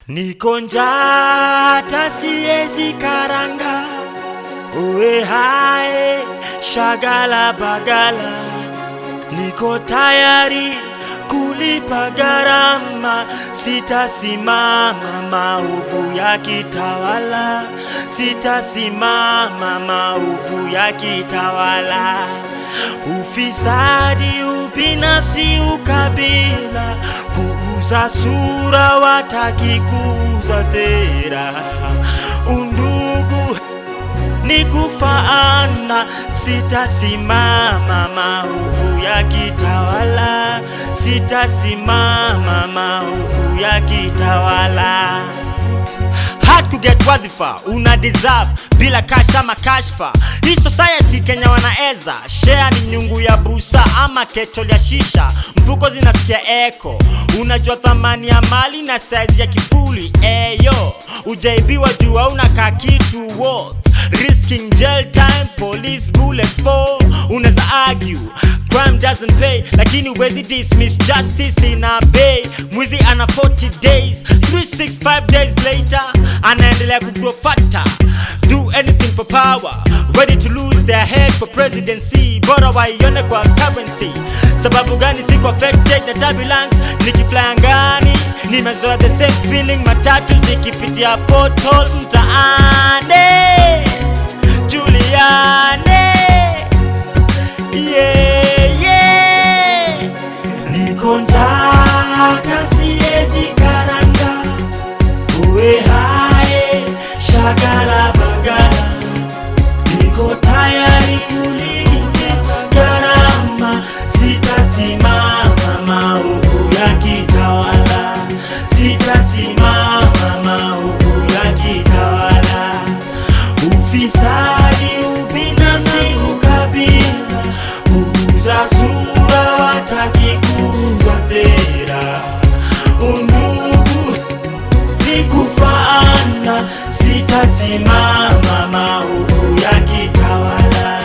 Niko njaa hata siezi karanga, uwe hae shagala bagala, niko tayari kulipa gharama, sitasimama maovu ya kitawala, sitasimama maovu ya kitawala, ufisadi, ubinafsi, ukabila, kuuza sura, wataki kuuza sera, undugu ni kufaana, sitasimama maovu ya kitawala, sitasimama maovu ya kitawala. Hard to get wadhifa una deserve bila kasha makashfa. Hii society Kenya wanaeza share ni nyungu ya busa ama ketol ya shisha, mfuko zinasikia eko. Unajua thamani ya mali na size ya kifuli eyo, ujaibiwa juu unakaa kitu worth risking jail time, police bullets for. Unaweza argue crime doesn't pay, lakini huwezi dismiss justice ina bay. Mwizi ana 40 days, 365 days later anaendelea kugrow fatter. Do anything for power, ready to lose their head for presidency. Bora waione kwa currency. Sababu gani siko affected na turbulence? Nikifly angani nimezoea the same feeling, matatu zikipitia portal mtaani. Juliane yeah, yeah. Niko njaa hata siezi karanga, uwe hae shagala bagala, niko tayari kulipa gharama, sitasimama maovu ya kitawala, sitasimama maovu ya kitawala ufisadi, ubinafsi, ukabila, kuuza sura, wataki kuuza sera, undugu ni kufaana, sitasimama maovu ya kitawala,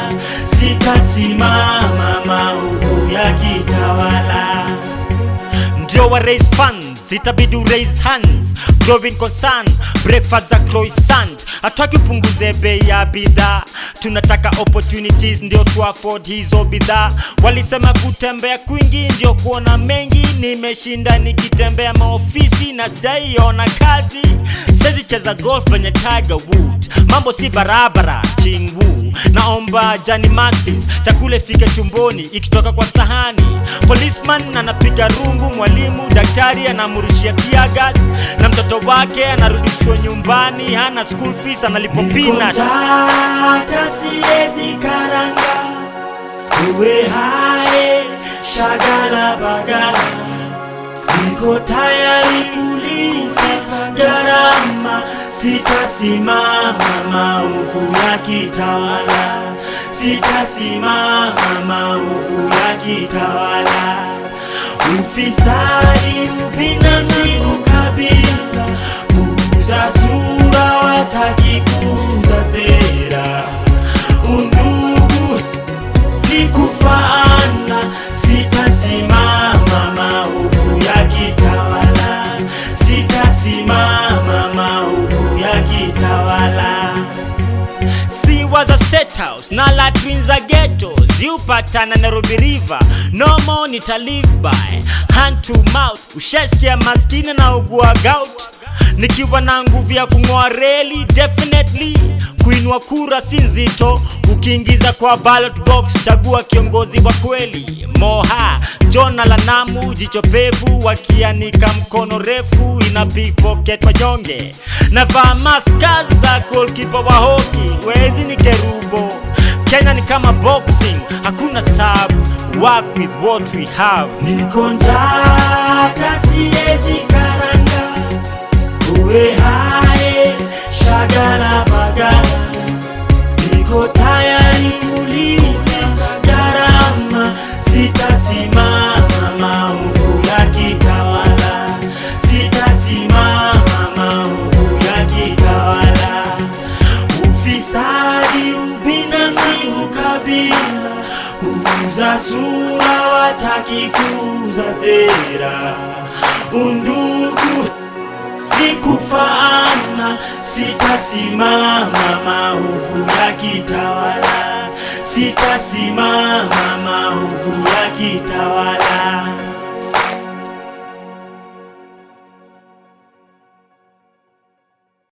sitasimama maovu ya kitawala ndio wa raise funds itabidi u raise hands growing concern breakfast za croissant hataki upunguze bei ya bidhaa tunataka opportunities ndio tu afford hizo bidhaa walisema kutembea kwingi ndio kuona mengi nimeshinda nikitembea maofisi na sijaiona kazi sezi cheza golf venye tiger wood mambo si barabara chingwu naomba jani masis chakula ifike tumboni ikitoka kwa sahani policeman anapiga rungu mwalimu daktari anamrushia tiagas na mtoto wake anarudishwa nyumbani hana school fees analipo peanuts. hata siezi karanga uwe hae shagala bagala niko tayari kulipa gharama, sitasimama maovu ya kitawala, sitasimama maovu ya kitawala, ufisadi, ubinafsi, ukabila, kuuza sura, wataki kuuza sera, undugu ni kufaana, sitasimama maovu ya kitawala, sitasimama maovu ya kitawala. Si was a state house na latrines za ghetto ziupatana Nairobi River no more nita live by hand to mouth ushasikia maskini na ugua gout nikiwa na nguvu ya kung'oa reli definitely kuinua kura si nzito ukiingiza kwa ballot box chagua kiongozi wa kweli moha jona la namu jicho pevu wakianika mkono refu ina pickpocket wanyonge navaa maska za goalkeeper wa hoki wezi ni kerubo kenya ni kama boxing hakuna sub work with what we have niko njaa hata siezi karanga uwe hae shagala bagala niko tayari kulipa gharama sitasimama maovu ya kitawala sitasimama maovu ya kitawala ufisadi ubinafsi ukabila kuuza sura wataki kuuza sera undugu ni kufaana, sitasimama maovu yakitawala, sitasimama maovu yakitawala.